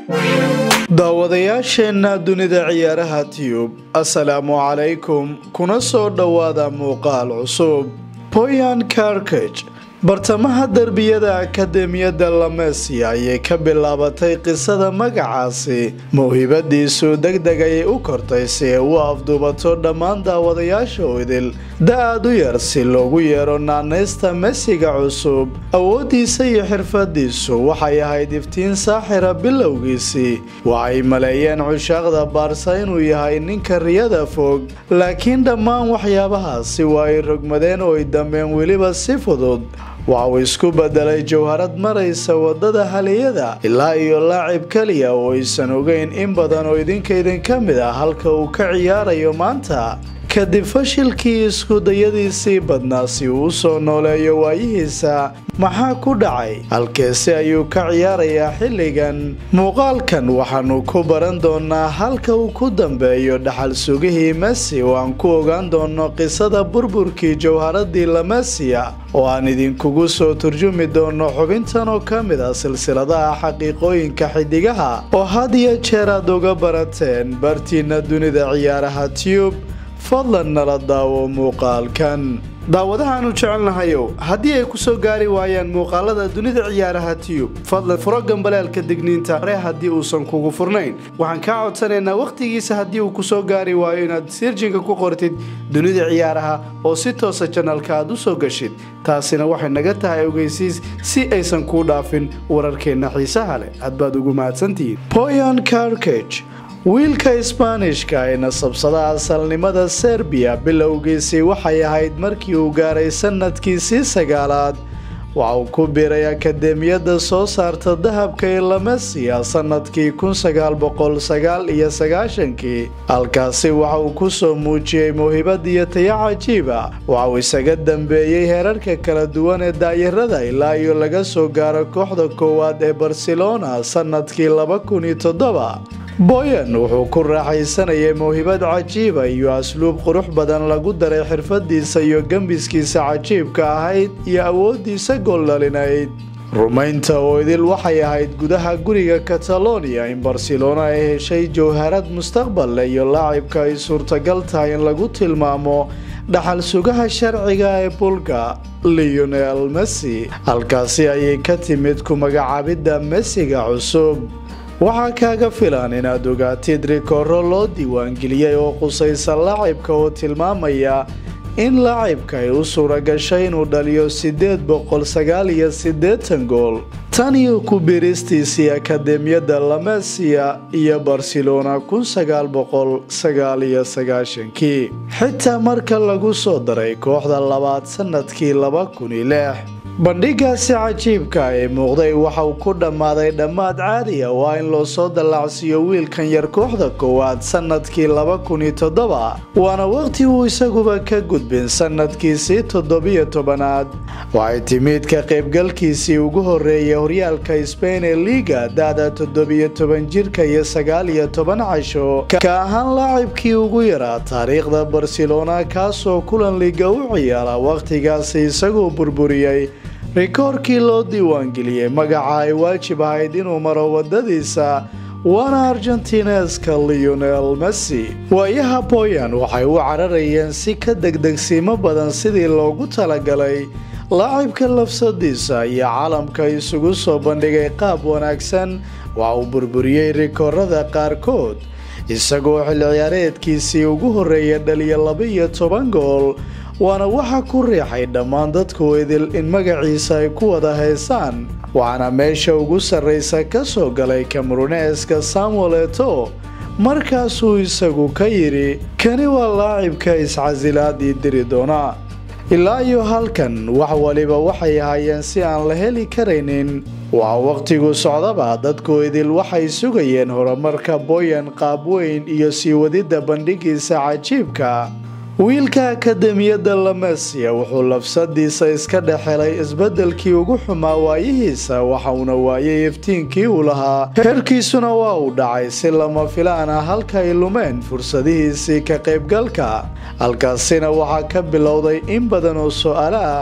daawadayaasheenna dunida ciyaaraha tiyub assalaamu calaykum kuna soo dhowaada muuqaal cusub boyan karkaj bartamaha derbiyada akademiyadda lamesia ayay ka bilaabatay qisada magacaasi mawhibadiisu deg deg ayay u kortay si ay u afduubato dhammaan daawadayaasha idil da-aad u yar si loogu yeero naanaysta mesiga cusub awooddiisa iyo xirfadiisu waxay ahayd iftiin saaxira bilowgiisii waxay maleeyeen cushaaqda baarsa inuu yahay ninka riyada fog laakiin dhammaan waxyaabahaasi waa ay rogmadeen oo ay dambeen weliba si fudud waxa uu isku bedelay jawharad maraysa wadada haliyada ilaa iyo laacib keliya oo aysan ogeyn in badan oo idinka idinka mid ah halka uu ka ciyaarayo maanta kadib fashilkii iskudayadiisii badnaa si uu u soo nooleeyo waayihiisa maxaa ku dhacay halkeese ayuu ka ciyaarayaa xilligan muuqaalkan waxaanu ku baran doonaa halka uu ku dambeeyo dhaxal sugihii mesi oo aan ku ogaan doono qisada burburkii jawharadii lamesia oo aan idinkugu soo turjumi doono xubintan oo ka mid ah silsiladaha xaqiiqooyinka xidigaha oo had iyo jeer aad uga barateen bartiina dunida ciyaaraha tube fadlan nala daawo muuqaalkan daawadahaanu jecelnahayow haddii ay ku soo gaari waayaan muuqaalada dunida ciyaaraha tiyub fadlan furo gambaleelka digniinta hore haddii uusan kugu furnayn waxaan kaa codsanaynaa wakhtigiisa haddii uu kusoo gaari waayo inaad sirjinka ku qortid dunida ciyaaraha oo si toosa janalka aad u soo gashid taasina waxay naga tahay ogeysiis si aysan kuu dhaafin wararkeenna xiisaha leh aad baad ugu mahadsantihiin boyan karkage wiilka isbaanishka ee nasabsada asalnimada serbiya bilowgiisii waxay ahayd markii uu gaaray sanadkiisii sagaalaad waxa uu ku biiray akademiyadda soo saarta dahabka ee lamesia sanadkii kun sagaal boqol sagaal iyo sagaashankii halkaasi waxa uu ku soo muujiyey mawhibad iyo taya cajiiba waxa uu isaga dambeeyey heerarka kala duwan ee daayarada ilaa iyo laga soo gaaro kooxda koowaad ee barcelona sanadkii laba kun iyo toddoba boyan wuxuu ku raaxaysanayay mawhibad cajiiba iyo asluub qurux badan lagu daray xirfadiisa iyo gembiskiisa cajiibka ahayd iyo awoodiisa gooldhalinayd rumaynta oo idil waxay ahayd gudaha guriga catalonia in barcelona ay heshay jawharad mustaqbal leh iyo laacibka ay suurtagal tahay in lagu tilmaamo dhaxal sugaha sharciga ee bulga leonel messi halkaasi ayay ka timid ku magacaabidda messiga cusub waxaa kaaga filan inaad ogaatid rikooro loo diiwaangeliyey oo qusaysa laacibka oo tilmaamaya in laacibka ay u suura gashay inuu dhaliyo siddeed boqol sagaal iyo siddeetan gool tan iyo ku biiristiisii akademiyadda lamesia iyo barcelona kun sagaal boqol sagaal iyo sagaashankii xitaa marka lagu soo daray kooxda labaad sanadkii laba kun iyo lix bandhigaasi cajiibka ee muuqday waxa uu ku dhammaaday dhammaad caadiya waa in loo soo dallaacsiiyo wiilkan yar kooxda koowaad sanadkii laba kun iyo toddoba waana waqti uu isaguba ka gudbin sanadkiisii toddobiyo tobanaad waxay timid ka qaybgalkiisii ugu horreeyay horyaalka sbain ee liiga da-da toddobiyo toban jirka iyo sagaal iyo toban casho ka ahaan laacibkii ugu yaraa taariikhda barcelona kaasoo kulan liiga u ciyaara wakhtigaasi isagoo burburiyey rikoorkii loo diiwaangeliyey magaca ay waajib ahayd inuu maro wadadiisa waana argentineska leonel messi waayaha boyan waxay u cararayeen si ka degdegsiimo badan sidii loogu talagalay laacibka lafsadiisa iyo caalamka isugu soo bandhigay qaab wanaagsan waxa uu burburiyey rikoorada qaarkood isagoo xil ciyaareedkiisii ugu horreeya dhaliya laba-iyo toban gool waana waxa ku riixay dhammaan dadku idil in magaciisa ay ku wada haysaan waxaana meesha ugu sarraysa ka soo galay kameruneeska samuel eto markaasuu isagu ka yidhi kani waa laacibka iscasilaadii diri doona ilaa iyo halkan wax waliba waxay ahaayeen si aan la heli karaynin waa wakhtigu socdaba dadku idil waxay sugayeen horumarka boyan qaab weyn iyo sii wadidda bandhigiisa cajiibka wiilka akademiyadda lamesia wuxuu lafsadiisa iska dhexelay isbeddelkii ugu xumaa waayihiisa waxauna waayay iftiinkii uu lahaa heerkiisuna waa uu dhacay si lama filaan ah halka ay lumeen fursadihiisii ka qaybgalka halkaasina waxaa ka bilowday in badan oo su-aalo ah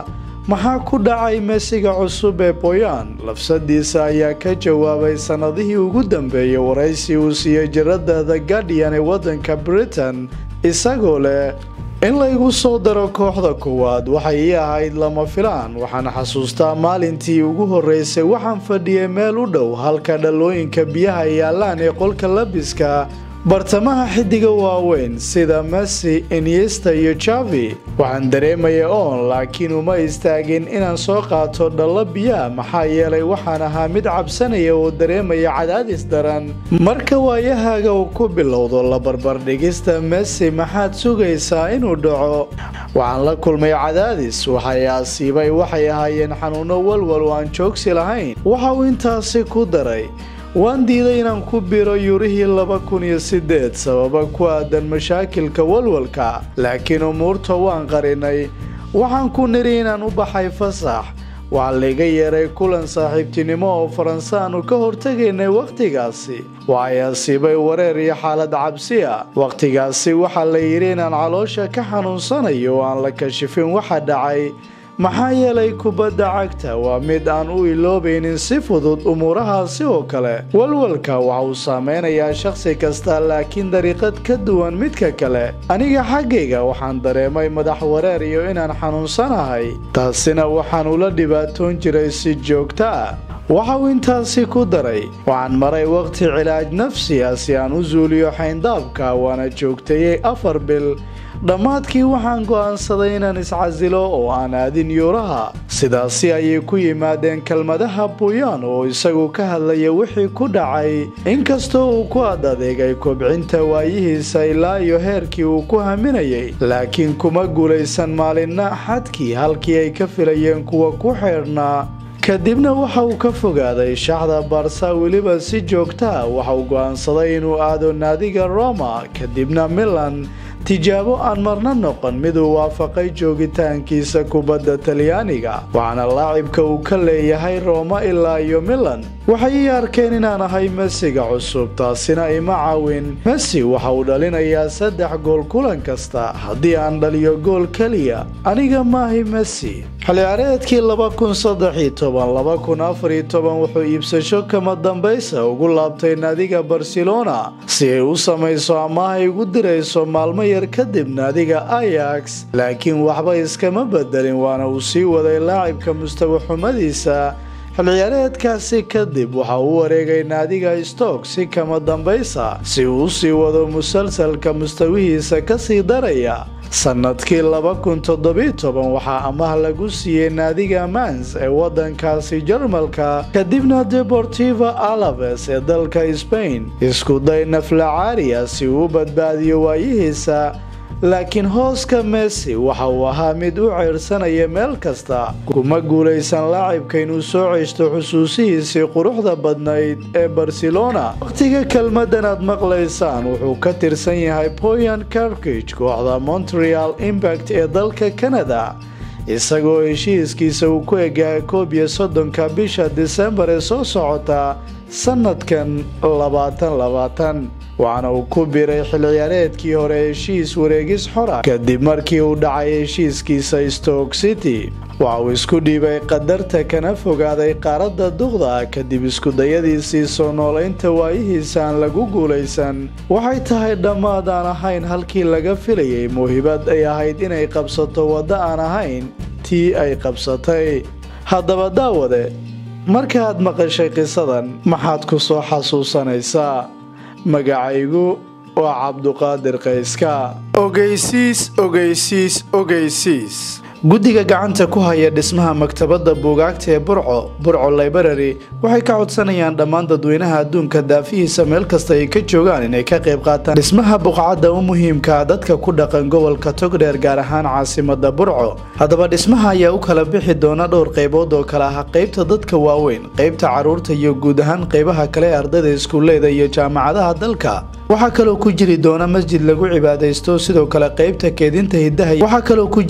maxaa ku dhacay mesiga cusub ee boyan lafsadiisa ayaa ka jawaabay sannadihii ugu dambeeyey waraysi uu siiyey jiradda the guardian ee waddanka britain isagoo leh in laygu soo daro kooxda koowaad waxay ii ahayd lama filaan waxaan xasuustaa maalintii ugu horreysay waxaan fadhiyay meel u dhow halka dhalooyinka biyaha yaallaan ee qolka labiska bartamaha xidiga waaweyn sida messi inyesta iyo javi waxaan dareemaya oon laakiin uma istaagin inaan soo qaato dhallo biyaa maxaa yeelay waxaan ahaa mid cabsanaya oo dareemaya cadaadis daran marka waayahaaga uu ku bilowdo la barbardhigista messi maxaad sugaysaa inuu dhaco waxaan la kulmay cadaadis waxay asiibay waxay ahaayeen xanuuno walwal oo aan joogsi lahayn waxa uu intaasi ku daray waan diiday inaan ku biro yurihii laba kun iyo siddeed sababa ku aadan mashaakilka walwalka laakiin umuurta waan qarinay waxaan ku nidhi inaan u baxay fasax waxaa layga yeeray kulan saaxiibtinimo oo faranse aanu ka hortegaynay wakhtigaasi waxay asiibay wareer iyo xaalad cabsi ah wakhtigaasi waxaa la yidhi inaan caloosha ka xanuunsanayo oo aan la kashifin waxa dhacay maxaa yeelay kubadda cagta waa mid aan u iloobaynin si fudud umuurahaasi oo kale walwalka waxa uu saameynayaa shakhsi kasta laakiin dariiqad ka duwan midka kale aniga xaggayga waxaan dareemay madax wareer iyo inaan xanuunsanahay taasina waxaan ula dhibaatoon jiray si joogto ah waxa uu intaasi ku daray waxaan maray wakhti cilaaj nafsi ah si aan u suuliyo xayndaabka waana joogteeyey afar bil dhammaadkii waxaan go'aansaday inaan iscasilo oo aan aadin yuuraha sidaasi ayay ku yimaadeen kelmadaha buyan oo isagu ka hadlaya wixii ku dhacay inkastoo uu ku ad adeegay kobcinta waayihiisa ilaa iyo heerkii uu ku haminayay laakiin kuma guulaysan maalinna xadkii halkii ay ka filayeen kuwa ku xeedhnaa kadibna waxa uu ka fogaaday shaxda barsa weliba si joogtaa waxa uu go'aansaday inuu aado naadiga roma kadibna milan tijaabo aan marna noqon miduu waafaqay joogitaankiisa kubadda talyaaniga waxaana laacibka uu ka leeyahay rooma ilaa iyo milan waxay ii arkeen inaan ahay mesiga cusub taasina ima caawin messi waxa uu dhalinayaa saddex gool kulan kasta haddii aan dhaliyo gool keliya aniga maahi messi xilciyaareedkii laba kun saddex toban laba kun afariyo toban wuxuu iibsasho kama dambaysa ugu laabtay naadiga barcelona si ay u samayso ama ay ugu dirayso maalmo yar kadib naadiga ayax laakiin waxba iskama bedelin waana uu sii waday laacibka mustawa xumadiisa xilciyaareedkaasi kadib waxa uu wareegay naadiga stoke si kama dambaysa si uu usii wado musalsalka mustawihiisa kasii daraya sanadkii laba kun toddobiyo toban waxaa amaah lagu siiyey naadiga mans ee wadankaasi jarmalka kadibna deportiva alaves ee dalka sbain isku day naflacaariya si uu u badbaadiyo waayihiisa laakiin hooska messi waxa uu ahaa mid u ceyrsanaya meel kasta kuma guulaysan laacibka inuu soo ceshto xusuusihiisii quruxda badnayd ee barcelona wakhtiga kelmadan aad maqlaysaan wuxuu ka tirsan yahay boyan carkage kooxda montreal impact ee dalka canada isagoo heshiiskiisa uu ku egahay koob iyo soddonka bisha disembar ee soo socota sanadkan labaatan labaatan waxaana uu ku biray xilciyaareedkii hore heshiis wareegis xora kadib markii uu dhacay heshiiskiisa stoke city waxa uu isku dhiibay qadarta kana fogaaday qaaradda duqda kadib iskudayadiisii soo noolaynta waayihiisa aan lagu guulaysan waxay tahay dhammaad aan ahayn halkii laga filayay muhibad ay ahayd inay qabsato waddo aan ahayn tii ay qabsatay haddaba daawade markaaad maqashay qisadan maxaad ku soo xasuusanaysaa magacaygu waa cabduqaadir kayska ogeysiis ogeysiis ogeysiis guddiga gacanta ku haya dhismaha maktabadda buugaagta ee burco burco library waxay ka codsanayaan dhammaan dadweynaha adduunka daafihiisa meel kasta ay ka joogaan inay ka qayb qaataan dhismaha buqcadda u muhiimka dadka ku dhaqan gobolka togdheer gaar ahaan caasimada burco haddaba dhismaha ayaa u kala bixi doona dhowr qaybood oo kale ah qaybta dadka waaweyn qaybta caruurta iyo guud ahaan qaybaha kale ee ardayda iskuulleyda iyo jaamacadaha dalka waxaa kaloo ku jiri doona masjid lagu cibaadaysto sidoo kale qaybta keedinta hidaha waxaa kaloo ku jiri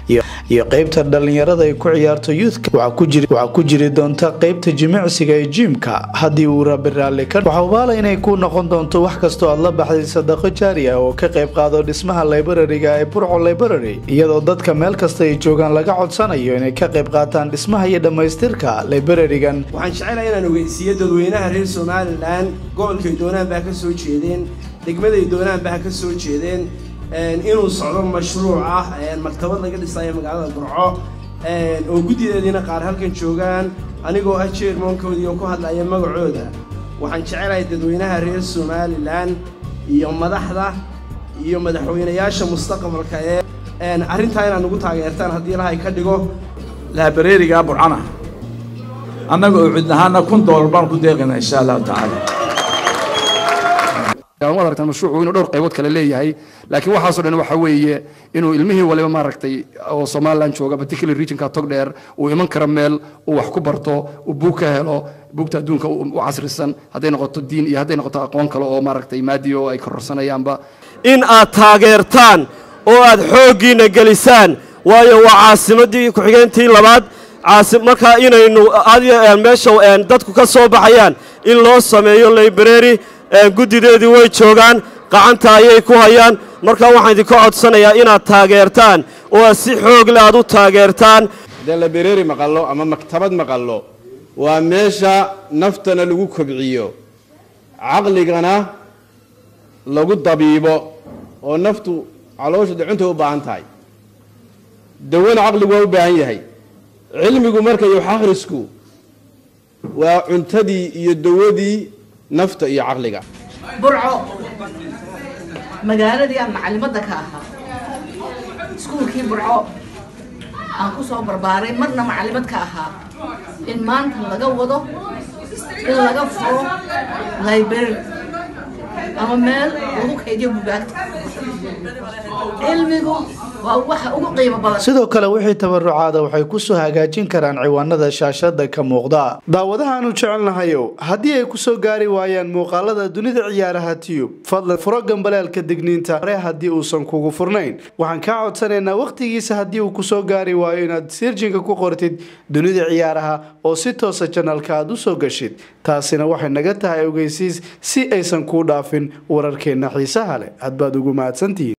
iyo qeybta dhalinyarada ay ku ciyaarto youthka waxaa ku jiri doonta qeybta jimicsiga ee jiimka haddii uu rabi raalli ka waxaa ubaala inay ku noqon doonto wax kastoo aad la baxday sadaqo jaari ah oo ka qayb qaado dhismaha librariga ee burco library iyadoo dadka meel kasta ay joogaan laga codsanayo inay ka qayb qaataan dhismaha iyo dhammaystirka librarigan waxaan jecelahay inaan ogeysiiyo dadweynaha reer somalilan gobolkay doonaan baa ka soo jeedeen degmaday doonaan baa ka soo jeedeen inuu socdo mashruuc ah maktabad laga dhisayo magaalada burco oo guddideediina qaar halkan joogaan anigoo ah jeermoonkoodii oo ku hadlaya magacooda waxaan jecelahay dadweynaha reer somalilan iyo madaxda iyo madaxweynayaasha mustaqbalka ee arrintaa inaad nagu taageertaan haddii ilahay ka dhigo laabareeriga burcana annaga oo cidnahaana kun doolar baan ku deeqayna insha allahu tacaala waad aragtaan mashruucu inuu dhowr qaybood kale leeyahay laakiin waxaasoo dhan waxa weeye inuu ilmihii waliba maaragtay oo somaliland jooga particular regionka tog dheer uu iman karo meel uu wax ku barto uu buug ka helo buugta adduunka u casrisan hadday noqoto diin iyo hadday noqoto aqoon kale oo maaragtay maadi oo ay kororsanayaanba in aad taageertaan oo aad xooggiinna gelisaan waayo waa caasimaddii ku-xigeentii labaad markaa inaynu meesha dadku ka soo baxayaan in loo sameeyo library guddideedii way joogaan qacanta ayay ku hayaan markaa waxaan idinka codsanayaa inaad taageertaan oo aad si xoog le aad u taageertaan haddee labereeri maqallo ama maktabad maqallo waa meesha naftana lagu kobciyo caqligana lagu dabiibo oo naftu caloosha dacuntay u baahan tahay dawana caqligu waa u baahan yahay cilmigu marka iyo akhrisku waa cuntadii iyo dawadii nafta iyo caqliga burco magaaladii aan macalimadda ka ahaa iskuulkii burco aan ku soo barbaaray marna macalimad ka ahaa in maanta laga wado in laga furo library ama meel lagu kaydiyo bugaagta cilmigu waa waxa ugu qiimo badan sidoo kale wixii tabarucaada waxay kusoo hagaajin karaan ciwaanada shaashada ka muuqda daawadahaanu jecelnahayow haddii ay kusoo gaari waayaan muuqaalada dunida ciyaaraha tiyub fadlan furo gambaleelka digniinta hore haddii uusan kugu furnayn waxaan kaa codsanaynaa wakhtigiisa haddii uu kusoo gaari waayo inaad sirjinka ku qortid dunida ciyaaraha oo si toosa janalka aad usoo gashid taasina waxay naga tahay ogeysiis si aysan kuu dhaafin wararkeenna xiisaha leh hadbaad ugu mahadsantihiin